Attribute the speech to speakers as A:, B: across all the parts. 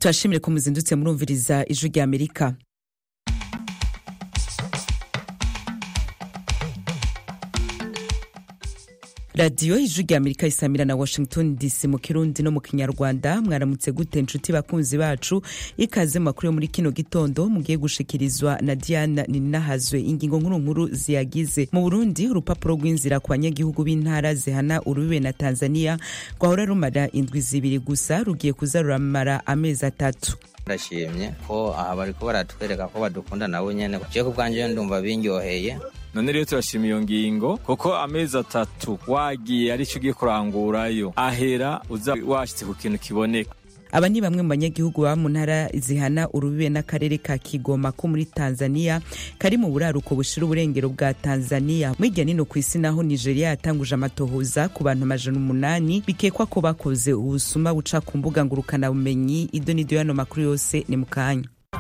A: turashimire ko muzindutse murumviriza ijwi rya amerika radiyo ijwi rya amerika isamira na washington dc mu kirundi no mu kinyarwanda mwaramutse gute inshuti bakunzi bacu ikaze mu makuru yo muri kino gitondo mugiye gushikirizwa na diana ninahazwe ingingo nkuru nkuru ziyagize mu burundi urupapuro rw'inzira ku banyagihugu b'intara zihana urubibe na tanzania rwahora rumara indwi zibiri gusa rugiye kuza ruramara amezi atatu
B: ndashimye ko aha bariko baratwereka ko badukunda nabo nyene je ku bwanje ndumva binyoheye
C: none rero turashima iyo ngingo kuko amezi atatu wagiye arico ugiye kurangurayo ahera uza washitse ku kintu kiboneka
A: aba ni bamwe mu banyagihugu baba mu ntara zihana urubibe n'akarere ka kigoma ko muri tanzania kari mu buraruko bushira uburengero bwa tanzania mwirya nino ku isi naho nigeria yatanguje amatohoza ku bantu amajana umunani bikekwa ko bakoze ubusuma buca ku mbuga ngurukanabumenyi ido n'ido y'ano makuru yose ni mu kanya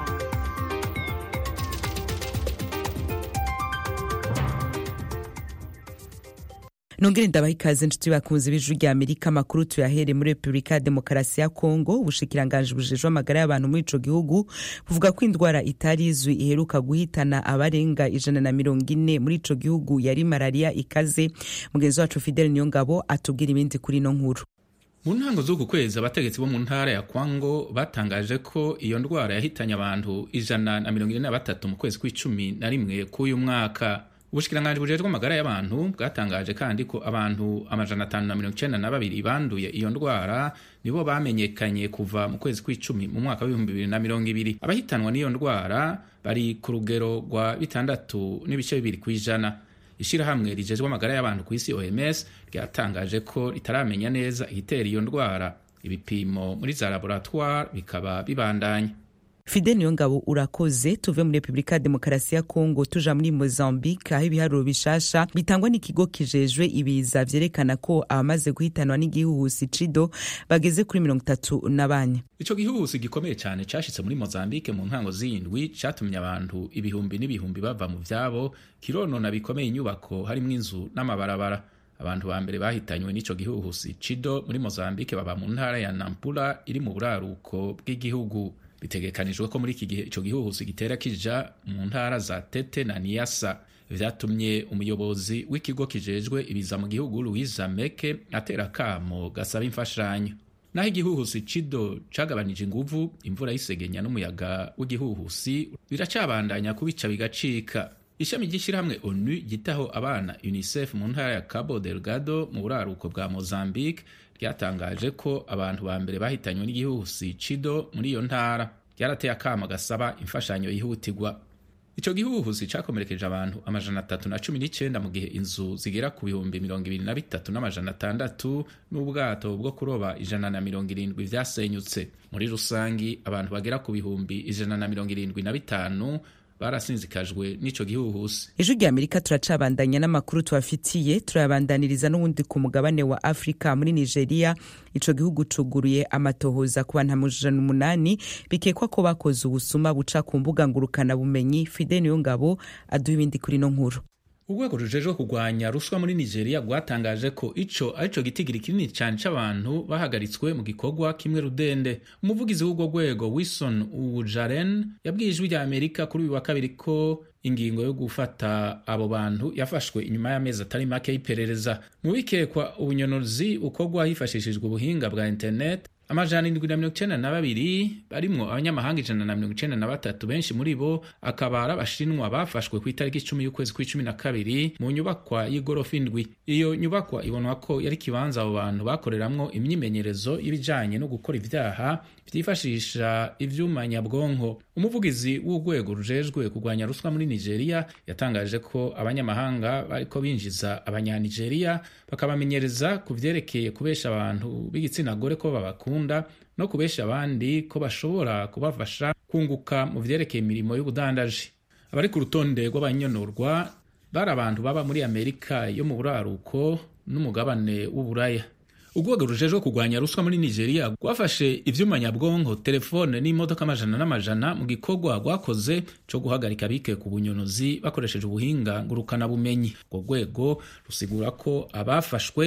A: nongere ndabaha ikaze nshuti bakunzi b'ijwi rya amerika amakuru tuyahere muri repubulika ya demokarasi ya kongo ubushikiranganji bujejwe amagara y'abantu muri ico gihugu buvuga ko indwara itari izwi iheruka guhitana abarenga ijana na mirongo ine muri ico gihugu yari malariya ikaze mugenzi wacu fidel niyongabo atubwira ibindi kuri ino nkuru
D: mu ntango z'uku kwezi abategetsi bo mu ntara ya kwango batangaje ko iyo ndwara yahitanye abantu ijana na mirongo ine na batatu mu kwezi kw'icumi na rimwe k'uyu mwaka ubushikiranganji bujejwe amagara y'abantu bwatangaje kandi ko abantu amajana atanu na mirongo icenda na babiri banduye iyo ndwara nibo bamenyekanye kuva mu kwezi kw'icumi mu mwaka w'ibihumbi bibiri na mirongo ibiri abahitanwa n'iyo ndwara bari ku rugero rwa bitandatu n'ibice bibiri kw'ijana ishirahamwe rijejwe amagara y'abantu ku isi oms ryatangaje ko ritaramenya neza igitera iyo ndwara ibipimo muri za laboratoire bikaba bibandanya
A: fide niyo ngabo urakoze tuve muri repubulika ya demokarasi ya kongo tuja muri mozambique aho ibiharuro bishasha bitangwa n'ikigo kijejwe ibiza vyerekana ko abamaze guhitanwa n'igihuhusi cido bageze kuri mirongo itatu na bane
D: ico gihuhusi gikomeye cane cashitse muri mozambique mu ntango z'indwi catumye abantu ibihumbi n'ibihumbi bava mu vyabo kironona bikomeye inyubako harimwo inzu n'amabarabara abantu ba mbere bahitanywe n'ico gihuhusi cido muri mozambique baba mu ntara ya nampula iri mu buraruko bw'igihugu bitegekanijwe ko muri iki gihe ico gihuhusi gitera kija mu ntara za tete na niyasa vyatumye umuyobozi w'ikigo kijejwe ibiza mu gihugu louisa meke atera akamo gasaba imfashanyo naho igihuhusi cido cagabanije inguvu imvura y'isegenya n'umuyaga w'igihuhusi biracabandanya kubica bigacika ishami ry'ishyirahamwe onu ryitaho abana unicef mu ntara ya cabo delgado mu buraruko bwa mozambique ryatangaje ko abantu ba mbere bahitanywe n'igihuhusi cido muri iyo ntara ryarateye akama gasaba imfashanyo yihutirwa ico gihuhusi cakomerekeje abantu amajana atatu na cumi n'icenda mu gihe inzu zigera ku bihumbi mirongo ibiri na bitatu n'amajana atandatu n'ubwato bwo kuroba ijana na mirongo irindwi vyasenyutse muri rusangi abantu bagera ku bihumbi ijana na mirongo irindwi na bitanu barasinzikajwe n'ico gihuhusi
A: ijwi rya amerika turacabandanya n'amakuru tubafitiye turayabandaniriza n'ubundi ku mugabane wa afurika muri nigeria ico gihugu cuguruye amatohoza ku bantu amajana umunani bikekwa ko bakoze ubusuma buca ku mbuga ngurukanabumenyi fide niyo ngabo aduha ibindi kuri ino nkuru
D: urwego rujejwe kurwanya ruswa muri nigeria rwatangaje ko ico arico gitigiri kinini cyane c'abantu bahagaritswe mu gikorwa kimwe rudende umuvugizi w'urwo rwego wilson uwujaren yabwiye ijwi rya amerika kuri uyu wa kabiri ko ingingo yo gufata abo bantu yafashwe inyuma y'amezi atari make y'iperereza mu bikekwa ubunyonozi ukorwa hifashishijwe ubuhinga bwa internet amajana indwi na mirongo icenda na babiri barimwo abanyamahanga ijana na mirongo icenda na batatu benshi muri bo akaba ari abashinwa bafashwe ku itariki icumi y'ukwezi kw'icumi na kabiri mu nyubakwa y'igorofa indwi iyo nyubakwa ibonwa ko yari ikibanza abo bantu bakoreramwo imyimenyerezo y'ibijanye no gukora ivyaha vyifashisha ivyuma nyabwonko umuvugizi w'urwego rujejwe kurwanya ruswa muri nigeria yatangaje ko abanyamahanga bariko binjiza abanyanigeriya bakabamenyereza ku vyerekeye kubesha abantu b'igitsina gore ko babakunda no kubesha abandi ko bashobora kubafasha kunguka mu vyerekeye imirimo y'ubudandaji abari ku rutonde rw'abanyonorwa bari abantu baba muri amerika yo mu buraruko n'umugabane w'uburaya urwego rujejwe kurwanya ruswa muri nigeria rwafashe ivyuma nyabwonko telefone n'imodoka amajana n'amajana mu gikorwa rwakoze co guhagarika abike ku bunyonozi bakoresheje ubuhinga ngurukana bumenyi urwo rwego rusigura ko abafashwe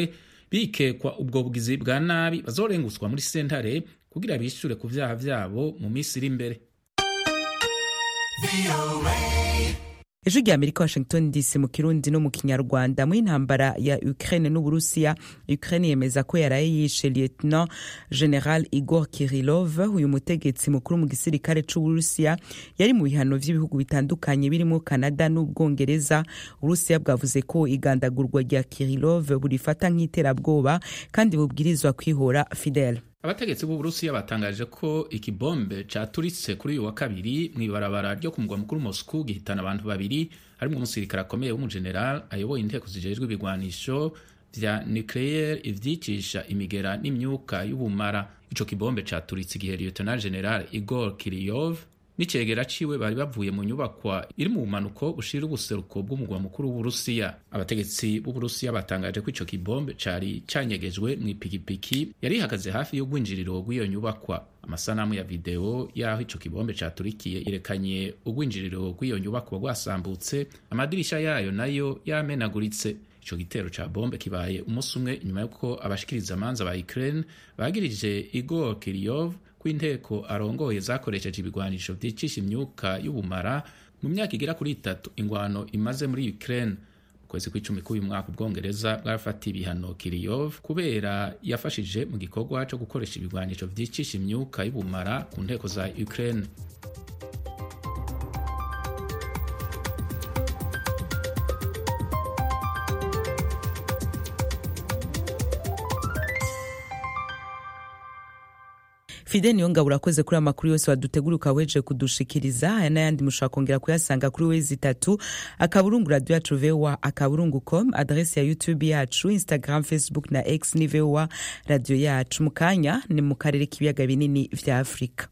D: bikekwa ubwo bugizi bwa nabi bazorenguswa muri sentare kugira bishure ku vyaha vyabo mu minsi iri imbere
A: ejo rya amerika washington dc mu kirundi no mu kinyarwanda mu intambara ya ukraine n'uburusiya ukraine yemeza ko yaraye yishe lieutenant general igor kirilov uyu mutegetsi mukuru mu gisirikare c'uburusiya yari mu bihano vy'ibihugu bitandukanye birimo canada n'ubwongereza uburusiya bwavuze ko igandagurwa rya kirilov burifata nk'iterabwoba kandi bubwirizwa kwihora fidel
D: abategetsi b'uburusiya batangaje ko ikibombe caturitse kuri uyu wa kabiri mw'ibarabara ryo ku mugwa mukuru moscou gihitana abantu babiri harimwo umusirikare akomeye w'umujeneral ayoboye inteko zijejwe ibigwanisho vya nucleaire ivyicisha imigera n'imyuka y'ubumara ico kibombe caturitse igihe lieutenant general igor kiriyov n'icegera ciwe bari bavuye mu nyubakwa iri mu bumanuko bushira ubuseruko bw'umugwa mukuru w'uburusiya abategetsi b'uburusiya batangaje ko ico kibombe cari canyegejwe mw'ipikipiki yari ihagaze hafi y'urwinjiriro rw'iyo nyubakwa amasanamu ya videwo y'aho ico kibombe caturikiye yerekanye urwinjiriro rw'iyo nyubakwa rwasambutse amadirisha yayo nayo yamenaguritse ico gitero ca bombe kibaye umunsi umwe inyuma y'uko abashikiriza amanza ba Ukraine bagirije Igor Kiryov ko inteko arongoye zakoresheje ibigwanisho vyicisha imyuka y'ubumara mu myaka igera kuri itatu ingwano imaze muri Ukraine kwezi kw'icumi k'uyu mwaka ubwongereza bwarafatiye ibihano kiriyov kubera yafashije mu gikorwa co gukoresha ibigwanisho vyicisha imyuka y'ubumara ku nteko za Ukraine
A: fide niyo ngabo urakoze kuri amakuru yose wadutegura ukaweje kudushikiriza aya n'ayandi mushobora kongera kuyasanga kuri wezi itatu akaburungu radio yacu voa akaburungu com adresi ya youtube yacu instagram facebook na x ni voa radio yacu mu kanya ni mu karere k'ibiyaga binini vya afurika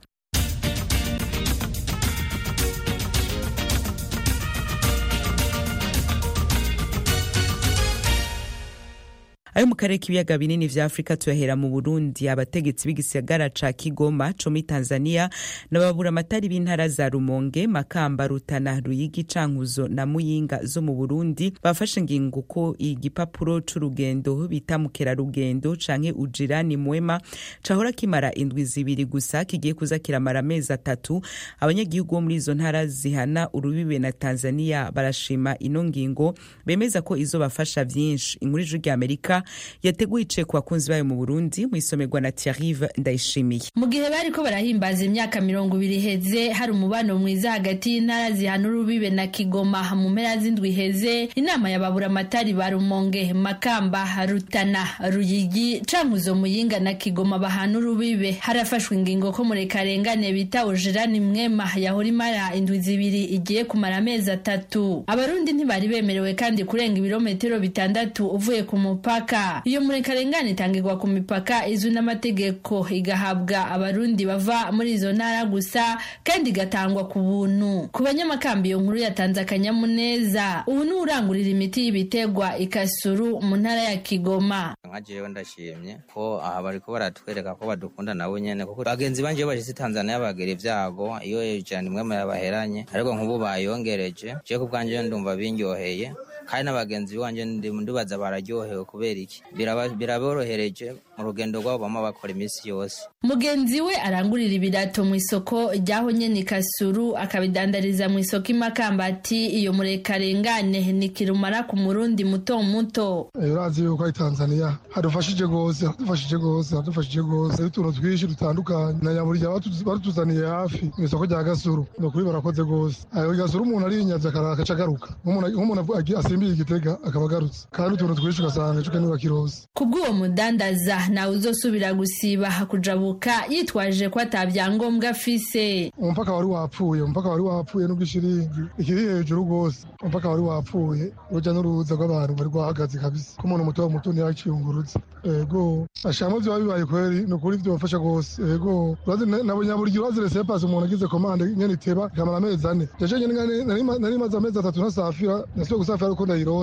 A: ayo mu karere k'ibiyaga binini vya afurika tuyahera mu burundi abategetsi b'igisagara ca kigoma co muri tanzania n'ababura amatari b'intara za rumonge makamba rutana ruyigi cankuzo na muyinga zo mu burundi bafashe ingingo ko igipapuro c'urugendo bita mukerarugendo canke ujirani mwema cahora kimara indwi zibiri gusa kigiye kuza kiramara amezi atatu abanyagihugu bo muri izo ntara zihana urubibe na tanzania barashima ino ngingo bemeza ko izobafasha vyinshi inkuru ijuru rya amerika yateguye iciye ku bakunzi bayo mu burundi mu isomerwa na tiarive ndayishimiye
E: mu gihe bariko barahimbaza imyaka mirongo ibiri iheze hari umubano mwiza hagati y'intara zihana urubibe na kigoma mu mpera z'indwi iheze inama yababura amatari ba rumonge makamba rutana ruyigi cankuzo muyinga na kigoma bahana urubibe harafashwe ingingo ko murekarengane bita ujirani mwema yahora imara indwi zibiri igiye kumara amezi atatu abarundi ntibari bemerewe kandi kurenga ibirometero bitandatu uvuye ku mupaka iyo murekarengane itangirwa ku mipaka izwi n'amategeko igahabwa abarundi bava muri izo ntara gusa kandi igatangwa ku buntu ku banyamakambi iyo nkuru yatanze akanyamuneza ubu ni urangurira imiti y'ibitegwa ikasuru mu ntara ya kigoma
B: nka jewe ndashimye ko aha bariko baratwereka ko badukunda nabo nyene kuko bagenzi banje iyo bashitse tanzania bagira ivyago iyo ijana imwe yabaheranye ariko nk'ubu bayongereje jewe ku bwanje ndumva binyoheye kandi n'abagenzi banje ndibaza bararyohewe kubera iki biraborohereje mu rugendo rwabo bama bakora iminsi yose
E: mugenzi we arangurira ibirato mu isoko ryaho nyene kasuru akabidandariza mu isoko imakambati iyo murekarengane ni kirumara ku murundi muto muto
F: urazi yuko ari tanzania hadufashije rwose hadufashije rwose hadufashije rwose utuntu twinshi dutandukanye na nyaburya batuzaniye hafi mu isoko rya gasuru ni ukuri barakoze rwose ayo gasuru umuntu arinyaze akaca agaruka nk'umuntu asimbiye igitega akaba agarutse kandi utuntu twinshi ugasanga ejo kane bakirose
E: kubw'uwo mudandaza nawe uzosubira gusiba kujabuka yitwaje ko atabyangombwa afise
F: umupaka wari wapfuye umupaka wari wapfuye n'ubwishiringi ikiri hejuru rwose umupaka wari wapfuye urujya n'uruza rw'abantu bari rwahagaze kabisa ko umuntu muto muto ntiyaciyungurutse ego ashamo vyoba bibaye kweri ni ukuri vyofasha rwose ego nabonye buri urazi resepasi umuntu agize komande nyene iteba ikamara amezi ane jeje nyene nari maze amezi atatu ntasafira nasubiye gusafira ariko ndayirose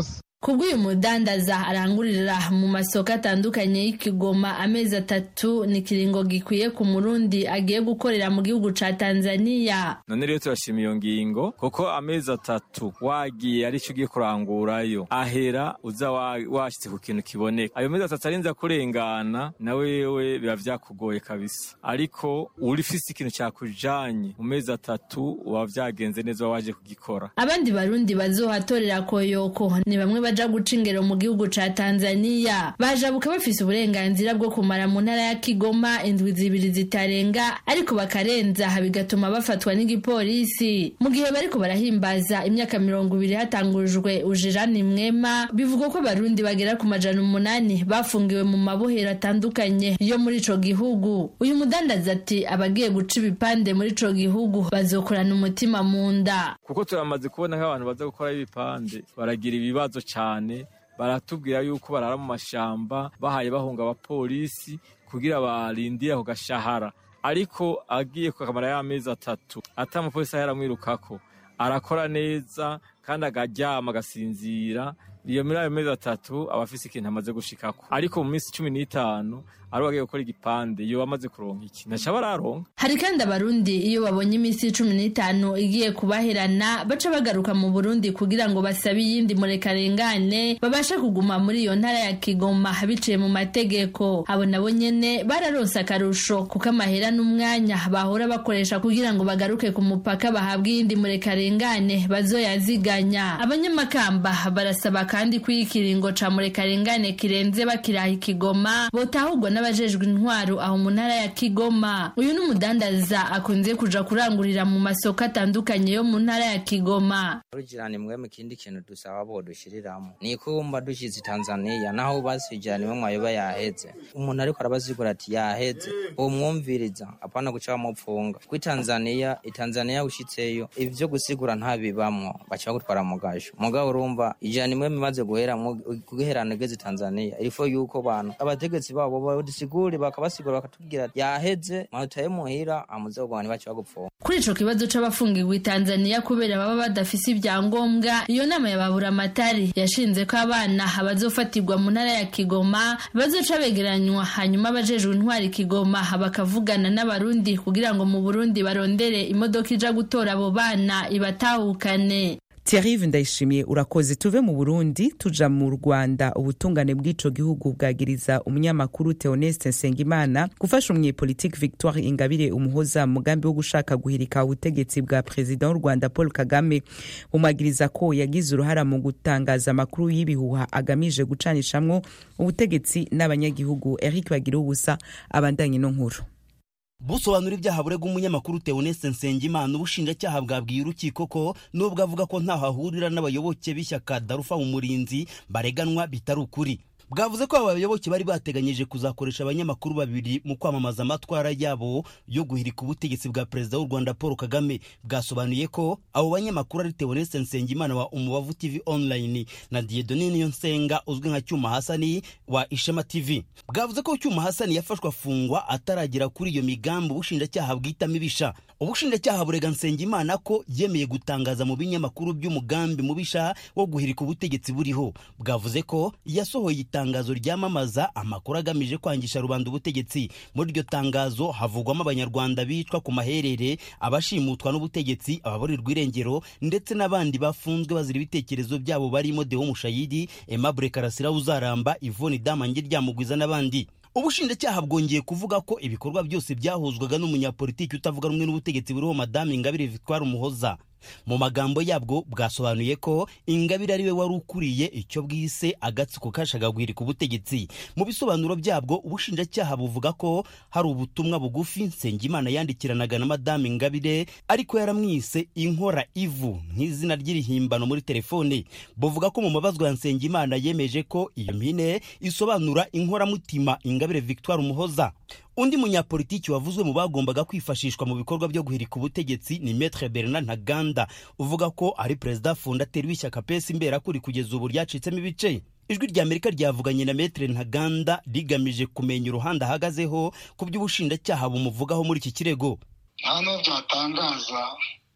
E: kubw'uyu mudandaza arangurira mu masoko atandukanye y'ikigoma amezi atatu ni ikiringo gikwiye ku murundi agiye gukorera mu gihugu ca tanzaniya
C: none rero turashima iyo ngingo kuko amezi atatu wagiye arico ugiye kurangurayo ahera uza washitse ku kintu kiboneka ayo mezi atatu arinza kurengana na wewe biba vyakugoye kabisa ariko urifise ikintu cakujanye mu mezi atatu uba vyagenze neza waje kugikora
E: abandi barundi bazohatorera koyoko ni bamwe baja guca ingero mu gihugu ca tanzaniya bajabuka bafise uburenganzira bwo kumara mu ntara ya kigoma indwi zibiri zitarenga ariko bakarenza bigatuma bafatwa n'igipolisi mu gihe bariko barahimbaza imyaka mirongo ibiri hatangujwe ujirani mwema bivugwa ko abarundi bagera ku majana umunani bafungiwe mu mabohero atandukanye yo muri ico gihugu uyu mudandaza ati abagiye guca ibipande muri ico gihugu bazokorana umutima mu nda
C: kuko turamaze kubona nk'abantu baza gukora ibipande baragira ibibazo cane baratubwira yuko barara mu mashamba bahaye bahunga abapolisi kugira barindire ako gashahara ariko agiye kukamara y'amezi atatu ata umupolisi ahera amwirukako arakora neza kandi agaryama agasinzira iyo muri ayo mezi atatu aba afise ikintu amaze gushikako ariko mu minsi cumi n'itanu ari wagiye gukora igipande iyo bamaze kuronka iki ntaca bararonka
E: hari kandi abarundi iyo babonye iminsi cumi n'itanu igiye kubaherana baca bagaruka mu burundi kugira ngo basabe iyindi murekarengane babashe kuguma muri iyo ntara ya kigoma biciye mu mategeko abo nabo nyene bararonse akarusho kuko amahera n'umwanya bahora bakoresha kugira ngo bagaruke ku mupaka bahabwe iyindi murekarengane bazoyaziganya abanyamakamba barasaba kandi ko ikiringo ca murekarengane kirenze bakiraha ikigoma botahurwa n'abajejwe intwaro aho mu ntara ya kigoma uyu n'umudandaza akunze kuja kurangurira mu masoko atandukanye yo mu ntara ya kigoma
B: urugirani mwe mu kindi kintu dusaba bo dushiriramo ni kumba dushize tanzaniya naho basijirani mwe mwayoba yaheze umuntu ariko arabazigura ati yaheze umwumviriza apana guca bamupfunga kuri tanzaniya itanzaniya ushitseyo ivyo gusigura ntabibamwo baca bagutwara mu gasho mugabo urumva ijana imwe bimaze guhera guherana igeze tanzaniya irifo yuko bantu abategetsi babo badusigure bakabasigura bakatubwira yaheze manutaye muhira amuze kugwana ntibace bagupfunga
E: kuri ico kibazo c'abafungirwa tanzaniya kubera baba badafise ibyangombwa iyo nama ya baburamatari yashinze ko abana bazofatirwa mu ntara ya kigoma bazoca begeranywa hanyuma abajejwe intwari kigoma bakavugana n'abarundi kugira ngo mu burundi barondere imodoka ija gutora abo bana ibatahukane
A: Thierry ndayishimiye urakoze tuve mu Burundi tuja mu Rwanda ubutungane bw'ico gihugu bwagiriza umunyamakuru Theoneste Nsengimana gufasha umunyepolitike Victoire Ingabire umuhoza mugambi wo gushaka guhirika ubutegetsi bwa perezida w'u Rwanda Paul Kagame bumwagiriza ko yagize uruhara mu gutangaza amakuru y'ibihuha agamije gucanishamwo ubutegetsi n'abanyagihugu Eric Bagira ubusa abandanye no nkuru
G: busobanura ibyaha burega umunyamakuru Theoneste Nsengimana ubushinjacyaha bwabwiye urukiko ko nubwo avuga ko ntaho ahurira n'abayoboke b'ishyaka Darufa umurinzi bareganwa bitari ukuri bwavuze ko aba bayoboke bari bateganyije kuzakoresha abanyamakuru babiri mu kwamamaza amatwara yabo yo guhirika ubutegetsi bwa perezida w'u Rwanda Paul Kagame bwasobanuye ko abo banyamakuru ari Theoneste Nsengimana wa Umubavu TV online na Dieudonne Niyonsenga uzwi nka Cyuma Hasani wa Ishema TV bwavuze ko Cyuma Hasani yafashwe afungwa ataragera kuri iyo migambi ubushinjacyaha bwitamo ibisha ubushinjacyaha burega Nsengimana ko yemeye gutangaza mu binyamakuru by'umugambi mubisha wo guhirika ubutegetsi buriho bwavuze ko yasohoye itangazo ryamamaza amakuru agamije kwangisha rubanda ubutegetsi muri iryo tangazo havugwamo abanyarwanda bicwa ku maherere abashimutwa n'ubutegetsi ababurirwa irengero ndetse n'abandi bafunzwe bazira ibitekerezo byabo barimo Deo Mushayidi Aimable Karasira uzaramba Yvonne Damange ryamugwiza n'abandi ubushinjacyaha bwongeye kuvuga ko ibikorwa byose byahuzwaga n'umunyapolitiki utavuga rumwe n'ubutegetsi buriho madame ingabire victoire umuhoza mu magambo yabwo bwasobanuye ko ingabire ari we wari ukuriye icyo bwise agatsiko kashaka guhirika ubutegetsi mu bisobanuro byabwo ubushinjacyaha buvuga ko hari ubutumwa bugufi nsengimana yandikiranaga na madame ingabire ariko yaramwise inkora ivu nk'izina ry'irihimbano muri telefone buvuga ko mu mabazwa ya nsengimana yemeje ko iyo mpine isobanura inkoramutima ingabire victoire umuhoza undi munyapolitiki wavuzwe mu bagombaga kwifashishwa mu bikorwa byo guhirika ubutegetsi ni Maître Bernard Ntaganda uvuga ko ari perezida fondateri w'ishyaka pesi imberakuri kugeza ubu ryacitsemo ibice ijwi rya amerika ryavuganye na Maître Ntaganda rigamije kumenya uruhande ahagazeho ku by'ubushinjacyaha bumuvugaho muri iki kirego
H: nta n'ubwo byatangaza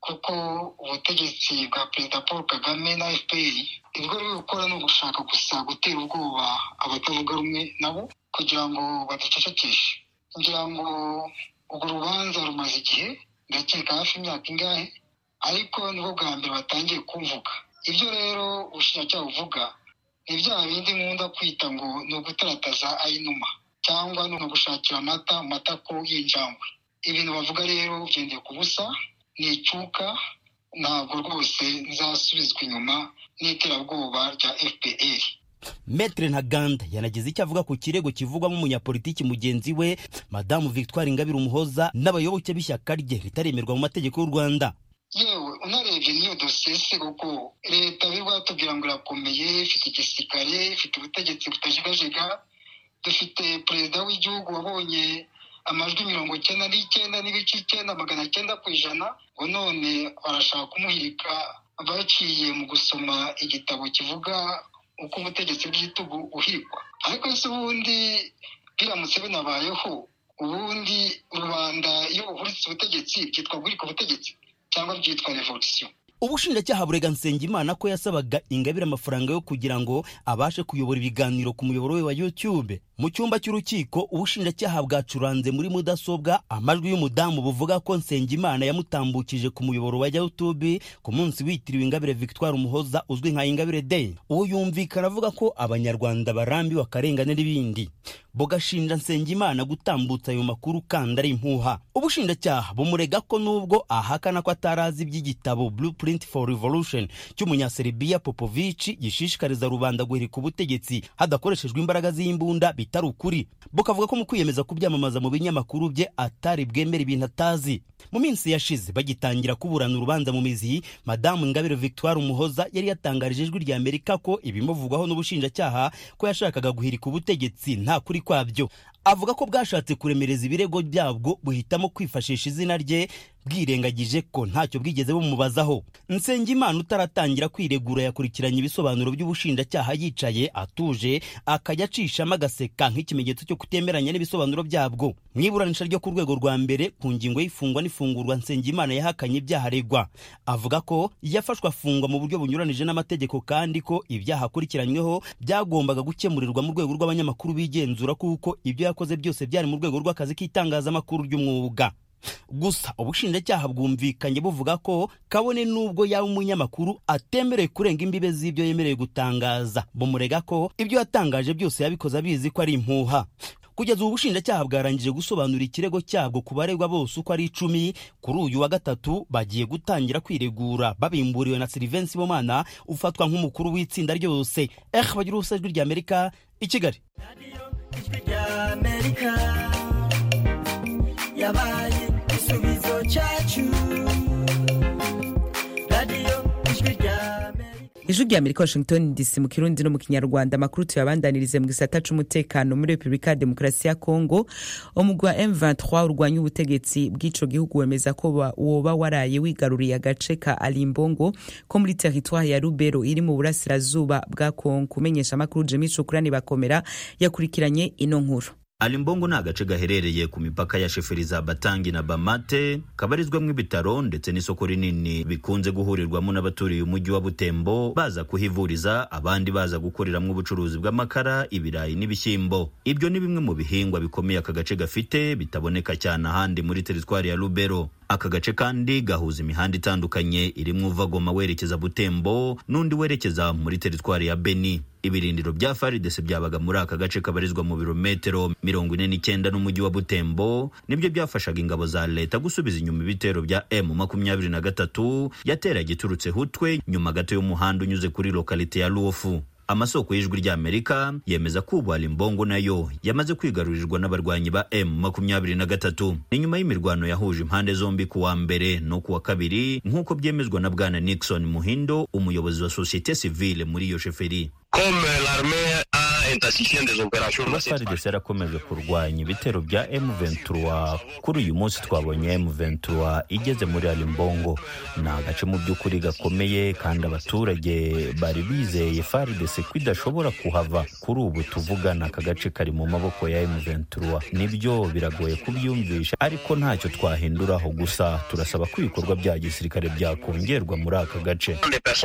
H: kuko ubutegetsi bwa perezida paul kagame na fpr ibyo bari gukora ni ugushaka gusa gutera ubwoba abatavuga rumwe nabo kugira ngo baducecekeshe ngira ngo urwo rubanza rumaze igihe ndakeka hafi imyaka ingahe ariko nibwo bwa mbere batangiye kumvuga ibyo rero ubushinjacyaha buvuga ni bya bindi nkunda kwita ngo ni ugutarataza ayinuma cyangwa ni ugushakira amata mu matako y'injangwe ibintu bavuga rero byendeye ku busa ni icuka ntabwo rwose nzasubizwa inyuma n'iterabwoba rya fpr
G: metre ntaganda yanagize icyo avuga ku kirego kivugwamo umunyapolitiki mugenzi we madamu victoire ingabire umuhoza n'abayoboke b'ishyaka rye ritaremerwa mu mategeko y'u rwanda
H: yewe unarebye n'iyo dosiye se kuko leta biri batubwira ngo irakomeye ifite igisirikare ifite ubutegetsi butajegajega dufite perezida w'igihugu wabonye amajwi mirongo icyenda n'icyenda n'ibice icyenda magana cyenda ku ijana ngo none barashaka kumuhirika baciye mu gusoma igitabo kivuga uko ubutegetsi bw'igitugu buhirikwa ariko se ubundi biramutse binabayeho ubundi rubanda iyo buhuritse ubutegetsi byitwa guhirika ubutegetsi cyangwa byitwa revolisiyo
G: ubushinjacyaha burega nsengimana ko yasabaga ingabire amafaranga yo kugira ngo abashe kuyobora ibiganiro ku muyoboro we wa youtube mu cyumba cy'urukiko ubushinjacyaha bwacuranze muri mudasobwa amajwi y'umudamu buvuga ko nsengimana yamutambukije ku muyoboro wa youtube ku munsi witiriwe ingabire victoire umuhoza uzwi nka ingabire day uwo yumvikana avuga ko abanyarwanda barambiwe akarengane n'ibindi bugashinja nsengimana gutambutsa ayo makuru kandi ari impuha ubushinjacyaha bumurega ko nubwo ahakana ko atarazi iby'igitabo blueprint for revolution cy'umunyaserbia popovici gishishikariza rubanda guhirika ubutegetsi hadakoreshejwe imbaraga z'imbunda bitari ukuri bukavuga ko mu kwiyemeza kubyamamaza mu binyamakuru bye atari bwemera ibintu atazi mu minsi yashize bagitangira kuburana urubanza mu mizi madamu ingabire victoire umuhoza yari yatangarije ijwi rya amerika ko ibimuvugwaho n'ubushinjacyaha ko yashakaga guhirika ubutegetsi nta kuri kwabyo avuga ko bwashatse kuremereza ibirego byabwo buhitamo kwifashisha izina rye bwirengagije ko ntacyo bwigeze bumubazaho nsengimana utaratangira kwiregura yakurikiranye ibisobanuro by'ubushinjacyaha yicaye atuje akajya acishamo agaseka nk'ikimenyetso cyo kutemeranya n'ibisobanuro byabwo mu iburanisha ryo ku rwego rwa mbere ku ngingo y'ifungwa n'ifungurwa nsengimana yahakanye ibyaha aregwa avuga ko yafashwe afungwa mu buryo bunyuranije n'amategeko kandi ko ibyaha akurikiranyweho byagombaga gukemurirwa mu rwego rw'abanyamakuru bigenzura kuko ibyo yakoze byose byari mu rwego rw'akazi k'itangazamakuru ry'umwuga gusa ubushinjacyaha bwumvikanye buvuga ko kabone n'ubwo yaba umunyamakuru atemerewe kurenga imbibe z'ibyo yemerewe gutangaza bumurega ko ibyo yatangaje byose yabikoze abizi ko ari impuha kugeza ubu bushinjacyaha bwarangije gusobanura ikirego cyabwo ku baregwa bose uko ari icumi kuri uyu wa gatatu bagiye gutangira kwiregura babimburiwe na silivensi bomana ufatwa nk'umukuru w'itsinda ryose eh bagira ubusa ijwi ry'amerika i kigali
I: yabaye igisubizo cyacu radiyo ijwi rya
A: ijwi rya amerika washington dc mu kirundi no mu kinyarwanda amakuru tuyabandanirize mu gisata c'umutekano muri repubulika ya demokarasi ya kongo umugwi wa m23 urwanya ubutegetsi bw'ico gihugu wemeza ko woba waraye wigaruriye agace ka alimbongo ko muri teritwari ya rubero iri mu burasirazuba bwa kongo kumenyesha amakuru jemi cukurani bakomera yakurikiranye ino nkuru
J: alimbongo ni agace gaherereye ku mipaka ya sheferi za batangi na bamate kabarizwamo ibitaro ndetse n'isoko rinini bikunze guhurirwamo n'abaturiye umujyi wa butembo baza kuhivuriza abandi baza gukoreramo ubucuruzi bw'amakara ibirayi n'ibishyimbo ibyo ni bimwe mu bihingwa bikomeye aka gace gafite bitaboneka cyane ahandi muri teritwari ya rubero aka gace kandi gahuza imihanda itandukanye irimo uva goma werekeza butembo n'undi werekeza muri teritwari ya beni ibirindiro bya faridese byabaga muri aka gace kabarizwa mu birometero mirongo ine n'icyenda n'umujyi wa butembo nibyo byafashaga ingabo za leta gusubiza inyuma ibitero bya m makumyabiri na gatatu yateraga iturutse hutwe nyuma gato y'umuhanda unyuze kuri lokalite ya luofu amasoko y'ijwi ry'amerika yemeza ko ubu alimbongo nayo yamaze kwigarurirwa n'abarwanyi ba m makumyabiri na gatatu ni nyuma y'imirwano yahuje impande zombi ku wa mbere no ku wa kabiri nk'uko byemezwa na bwana nixon muhindo umuyobozi wa sosiyete sivile muri iyo sheferi
K: Comme l'armée a
J: kuba FARDC yarakomeje kurwanya ibitero bya M23 kuri uyu munsi twabonye M23 igeze muri Alimbongo ni agace mu by'ukuri gakomeye kandi abaturage bari bizeye FARDC ko idashobora kuhava kuri ubu tuvugana aka gace kari mu maboko ya M23 nibyo biragoye kubyumvisha ariko ntacyo twahinduraho gusa turasaba ko ibikorwa bya gisirikare byakongerwa muri aka gace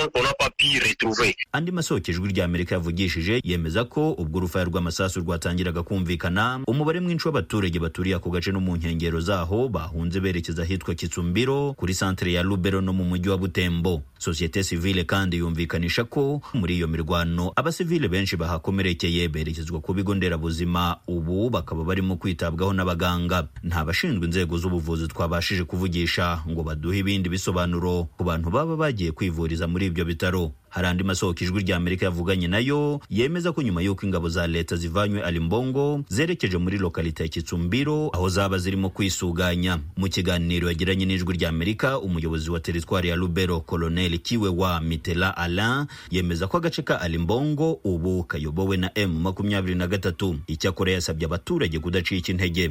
J: andi masoko ijwi rya Amerika yavugishije yemeza ko ubwo urufaya rw'amasasu rwatangiraga kumvikana umubare mwinshi w'abaturage baturiye ako gace no mu nkengero zaho bahunze berekeza ahitwa Kitsumbiro kuri santere ya Lubero no mu mujyi wa Butembo sosiyete sivile kandi yumvikanisha ko muri iyo mirwano abasivile benshi bahakomerekeye berekezwa ku bigo nderabuzima ubu bakaba barimo kwitabwaho n'abaganga nta bashinzwe inzego z'ubuvuzi twabashije kuvugisha ngo baduhe ibindi bisobanuro ku bantu baba bagiye kwivuriza muri ibyo bitaro hari andi masoko ijwi rya amerika yavuganye nayo yemeza ko nyuma y'uko ingabo za leta zivanywe alimbongo zerekeje muri lokalite ya kitsumbiro aho zaba zirimo kwisuganya mu kiganiro yagiranye n'ijwi rya amerika umuyobozi wa teritwari ya lubero koloneli kiwe wa mitela alain yemeza ko agace ka alimbongo ubu kayobowe na m makumyabiri na gatatu icyakora yasabye abaturage kudacika intege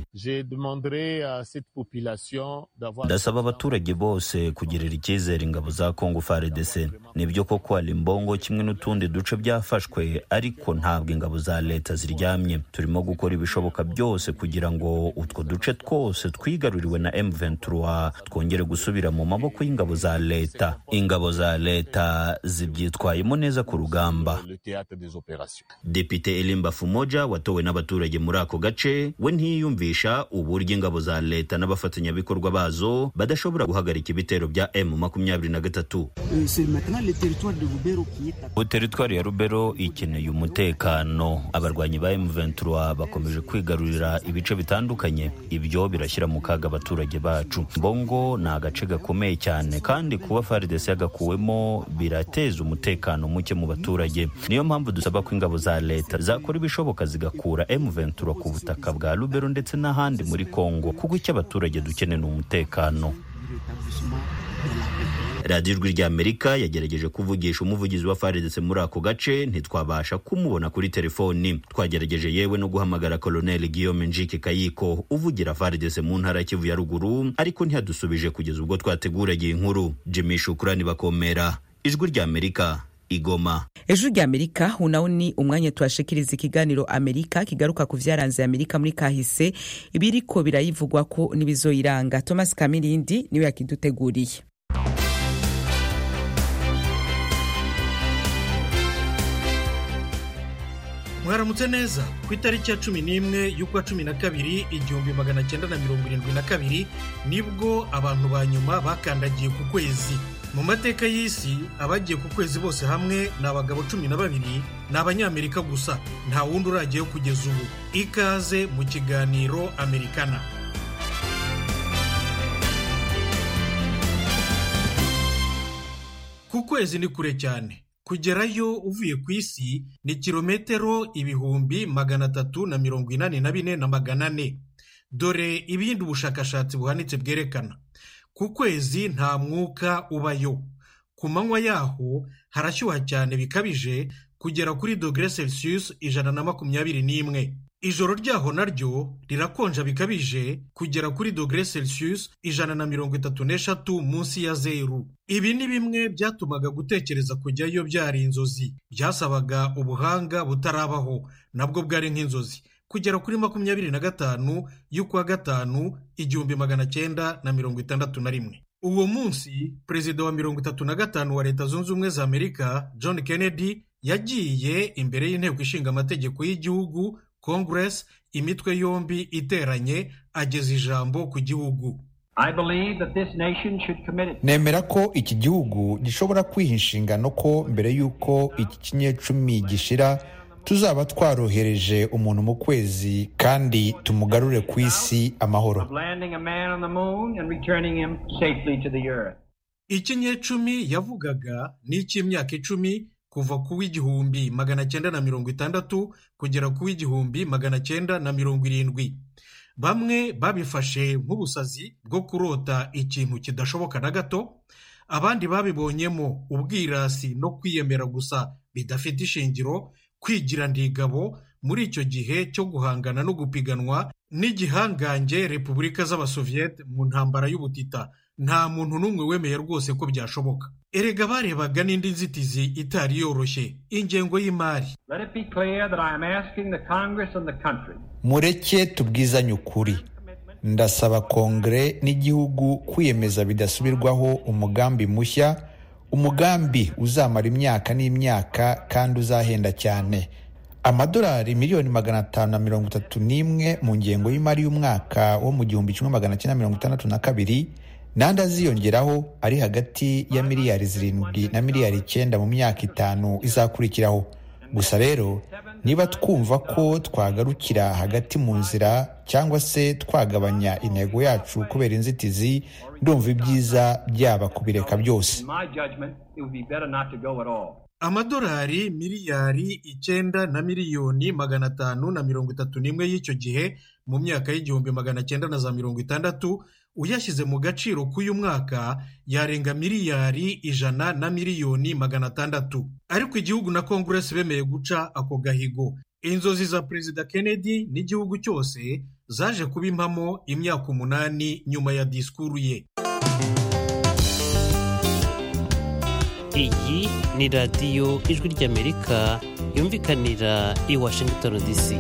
J: ndasaba abaturage bose kugirira icyizere ingabo za kongo fardc nibyo koko alimbongo kimwe n'utundi duce byafashwe ariko ntabwo ingabo za leta ziryamye turimo gukora ibishoboka byose kugira ngo utwo duce twose twigaruriwe na M23 twongere gusubira mu maboko y'ingabo za leta ingabo za leta zibyitwayemo neza ku rugamba Depite Elimba Fumoja watowe n'abaturage muri ako gace we ntiyiyumvisha uburyo ingabo za leta n'abafatanyabikorwa bazo badashobora guhagarika ibitero bya M23 ubu teritwari ya rubero ikeneye umutekano abarwanyi ba M23 bakomeje kwigarurira ibice bitandukanye ibyo birashyira mu kaga abaturage bacu mbongo ni agace gakomeye cyane kandi kuba FARDC yagakuwemo birateza umutekano muke mu baturage niyo mpamvu dusaba ko ingabo za leta zakora ibishoboka zigakura M23 ku butaka bwa rubero ndetse n'ahandi muri Kongo kuko icyo abaturage dukeneye ni umutekano radiyo ijwi rya amerika yagerageje kuvugisha umuvugizi wa FARDC muri ako gace ntitwabasha kumubona kuri telefoni twagerageje yewe no guhamagara koloneli guillaume njike kayiko uvugira FARDC mu ntara ya kivu ya ruguru ariko ntiyadusubije kugeza ubwo twateguragiye inkuru jimmy shukurani bakomera ijwi rya amerika igoma
A: ejo rya amerika unawo ni umwanya tuhashikiriza ikiganiro amerika kigaruka ku vyaranze amerika muri kahise ibiriko birayivugwa ko n'ibizoyiranga thomas kamirindi niwe yakiduteguriye
K: mwaramutse neza ku itariki ya cumi n'imwe y'ukwa cumi na kabiri igihumbi magana cyenda na mirongo irindwi na kabiri nibwo abantu ba nyuma bakandagiye ku kwezi mu mateka y'isi abagiye ku kwezi bose hamwe ni abagabo cumi na babiri ni abanyamerika gusa nta wundi uragiyeho kugeza ubu ikaze mu kiganiro amerikana ku kwezi ni kure cyane kugerayo uvuye ku isi ni kilometero ibihumbi magana atatu na mirongo inani na bine na magana ane dore ibindi ubushakashatsi buhanitse bwerekana ku kwezi nta mwuka ubayo ku manywa yaho harashyuha cyane bikabije kugera kuri dogere celsius ijana na makumyabiri n'imwe ijoro ryaho naryo rirakonja bikabije kugera kuri dogere celsius ijana na mirongo itatu n'eshatu munsi ya zeru ibi ni bimwe byatumaga gutekereza kujyayo byari inzozi byasabaga ubuhanga butarabaho nabwo bwari nk'inzozi kugera kuri makumyabiri na gatanu y'ukwa gatanu igihumbi magana cyenda na mirongo itandatu na rimwe uwo munsi perezida wa mirongo itatu na gatanu wa leta zunze ubumwe za amerika john kennedy yagiye imbere y'inteko ishinga amategeko y'igihugu congress imitwe yombi iteranye ageza ijambo ku gihugu
L: nemera ko iki gihugu gishobora kwiha inshingano ko mbere y'uko iki kinyecumi gishira tuzaba twarohereje umuntu mu kwezi kandi tumugarure ku isi amahoro
K: ikinyecumi yavugaga ni icy'imyaka icumi kuva ku w'igihumbi magana cyenda na mirongo itandatu kugera ku w'igihumbi magana cyenda na mirongo irindwi bamwe babifashe nk'ubusazi bwo kurota ikintu kidashoboka na gato abandi babibonyemo ubwirasi no kwiyemera gusa bidafite ishingiro kwigira ndigabo muri icyo gihe cyo guhangana no gupiganwa n'igihangange repubulika z'abasoviyete mu ntambara y'ubutita nta muntu n'umwe wemeye rwose ko byashoboka erega barebaga n'indi nzitizi itari yoroshye ingengo y'imari
M: Let it be clear that I am asking the Congress and the country
L: mureke tubwizanye ukuri ndasaba kongere n'igihugu kwiyemeza bidasubirwaho umugambi mushya umugambi uzamara imyaka n'imyaka kandi uzahenda cyane amadolari miliyoni magana atanu na mirongo itatu n'imwe mu ngengo y'imari y'umwaka wo mu gihumbi kimwe magana cyenda mirongo itandatu na kabiri n'andi aziyongeraho ari hagati ya miliyari zirindwi na miliyari icyenda mu myaka itanu izakurikiraho gusa rero niba twumva ko twagarukira hagati mu nzira cyangwa se twagabanya intego yacu kubera inzitizi ndumva ibyiza byaba kubireka byose
M: in my judgment it would be better not to go at all
K: amadolari miliyari icyenda na miliyoni magana atanu na mirongo itatu n'imwe y'icyo gihe mu myaka y'igihumbi magana cyenda na za mirongo itandatu uyashyize mu gaciro k'uyu mwaka yarenga miliyari ijana na miliyoni magana atandatu ariko igihugu na konguresi bemeye guca ako gahigo inzozi za perezida kennedy n'igihugu cyose zaje kuba impamo imyaka umunani nyuma ya disikuru ye
N: iyi ni radiyo ijwi ry'amerika yumvikanira i washington dc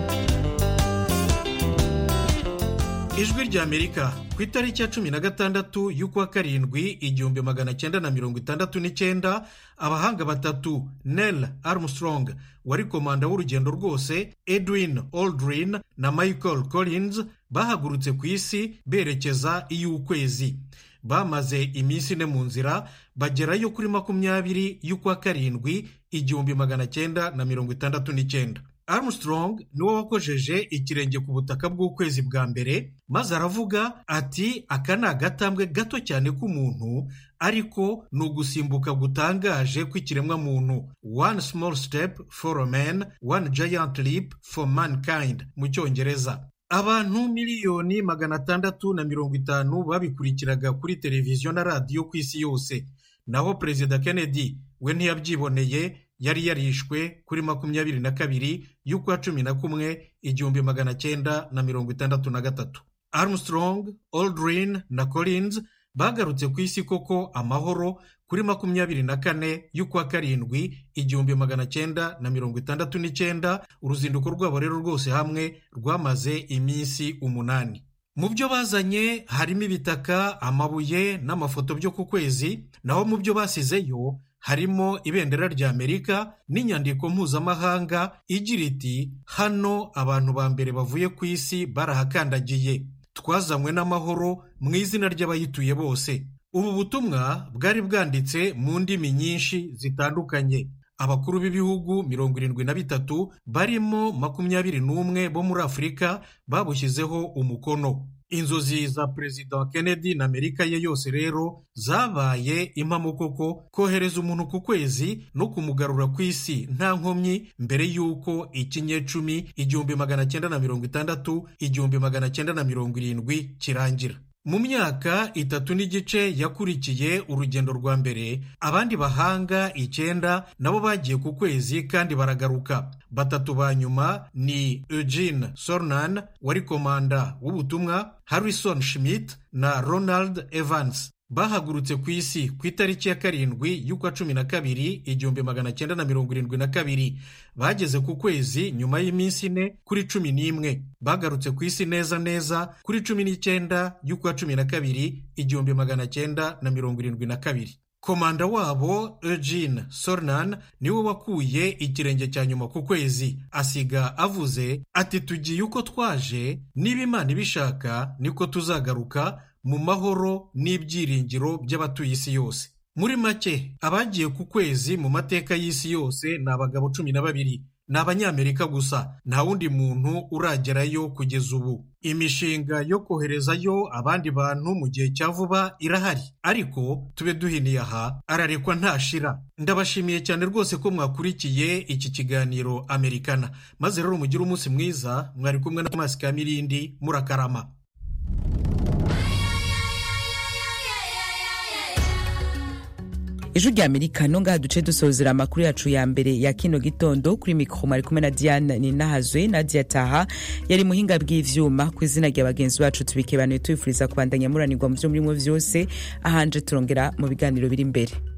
K: ijwi ry'amerika ku itariki ya cumi na gatandatu y'ukwa karindwi igihumbi magana cyenda na mirongo itandatu n'icyenda abahanga batatu nel armstrong wari komanda w'urugendo rwose edwin aldrin na michael collins bahagurutse ku isi berekeza iy'ukwezi bamaze iminsi ine mu nzira bagerayo kuri makumyabiri y'ukwa karindwi igihumbi magana cyenda na mirongo itandatu n'icyenda armstrong niwe wakojeje ikirenge ku butaka bw'ukwezi bwa mbere maze aravuga ati aka ni agatambwe gato cyane k'umuntu ariko ni ugusimbuka gutangaje kw'ikiremwamuntu one small step for a man one giant leap for mankind mu cyongereza abantu miliyoni magana atandatu na mirongo itanu babikurikiraga kuri televiziyo na radiyo ku isi yose naho perezida kennedy we ntiyabyiboneye yari yarishwe kuri makumyabiri na kabiri y'ukwa cumi na kumwe igihumbi magana cyenda na mirongo itandatu na gatatu armstrong aldrin na collins bagarutse ku isi koko amahoro kuri makumyabiri na kane y'ukwa karindwi igihumbi magana cyenda na mirongo itandatu n'icyenda uruzinduko rwabo rero rwose hamwe rwamaze iminsi umunani mu byo bazanye harimo ibitaka amabuye n'amafoto byo ku kwezi naho mu byo basizeyo harimo ibendera rya amerika n'inyandiko mpuzamahanga igira iti hano abantu ba mbere bavuye ku isi barahakandagiye twazanywe n'amahoro mu izina ry'abayituye bose ubu butumwa bwari bwanditse mu ndimi nyinshi zitandukanye abakuru b'ibihugu mirongo irindwi na bitatu barimo makumyabiri n'umwe bo muri afurika babushyizeho umukono inzozi za perezida kennedy na amerika ye yose rero zabaye impamo koko kohereza umuntu ku kwezi no kumugarura ku isi nta nkomyi mbere y'uko ikinyecumi igihumbi magana cyenda na mirongo itandatu igihumbi magana cyenda na mirongo irindwi kirangira mu myaka itatu n'igice yakurikiye urugendo rwa mbere abandi bahanga icyenda nabo bagiye ku kwezi kandi baragaruka batatu ba nyuma ni eugene sornan wari komanda w'ubutumwa harrison schmidt na ronald evans bahagurutse ku isi ku itariki ya karindwi y'ukwa cumi na kabiri igihumbi magana cyenda na mirongo irindwi na kabiri bageze ku kwezi nyuma y'iminsi ine kuri cumi n'imwe bagarutse ku isi neza neza kuri cumi n'icyenda y'ukwa cumi na kabiri igihumbi magana cyenda na mirongo irindwi na kabiri komanda wabo eugene sornan niwe wakuye ikirenge cya nyuma ku kwezi asiga avuze ati tugiye uko twaje niba imana ibishaka niko tuzagaruka mu mahoro n'ibyiringiro by'abatuye isi yose muri make abagiye ku kwezi mu mateka y'isi yose ni abagabo cumi na babiri ni abanyamerika gusa nta wundi muntu uragerayo kugeza ubu imishinga yo koherezayo abandi bantu mu gihe cya vuba irahari ariko tube duhiniye aha ararekwa ntashira ndabashimiye cyane rwose ko mwakurikiye iki kiganiro amerikana maze rero mugire umunsi mwiza mwari kumwe na Thomas Kamirindi murakarama
A: ijwi rya amerika no ngaha duce dusozera amakuru yacu ya mbere ya kino gitondo kuri mikoro mwari kumwe na diane ninahazwe nadia taha yari muhinga bw'ivyuma ku izina rya bagenzi bacu tubikebanuye tubifuriza kubandanya muranirwa mu vyo murimo vyose ahanje turongera mu biganiro biri imbere